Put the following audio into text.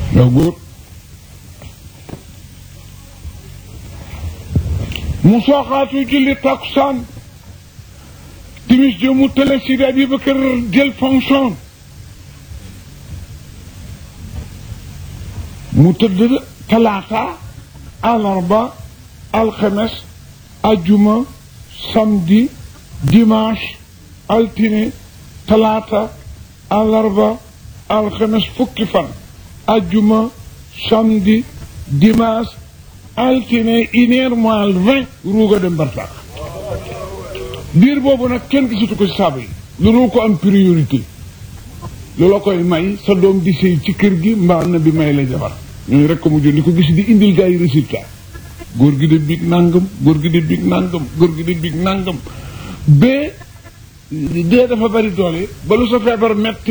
yow góor mu sooxaatu julli takkusaan timis jo mu tële Sidi Abubakar jël fonction mu tëdd talaata alarba alxemes ajjuma samedi dimanche altine talaata alarba alxemes fukki fan ajjuma samedi dimanche altine une heure moins vingt ruuga dem barsax biir boobu nag kenn gisatu ko ci saaba yi lu ko am priorité loola koy may sa doom di sëy ci kër gi mbaa na bi may la jabar ñooñu rek ko mujj di ko gis di indil gaa yi résultat góor gi de big nangam góor gi de big nangam góor gi de big nangam ba dee dafa bari doole ba lu sa feebar metti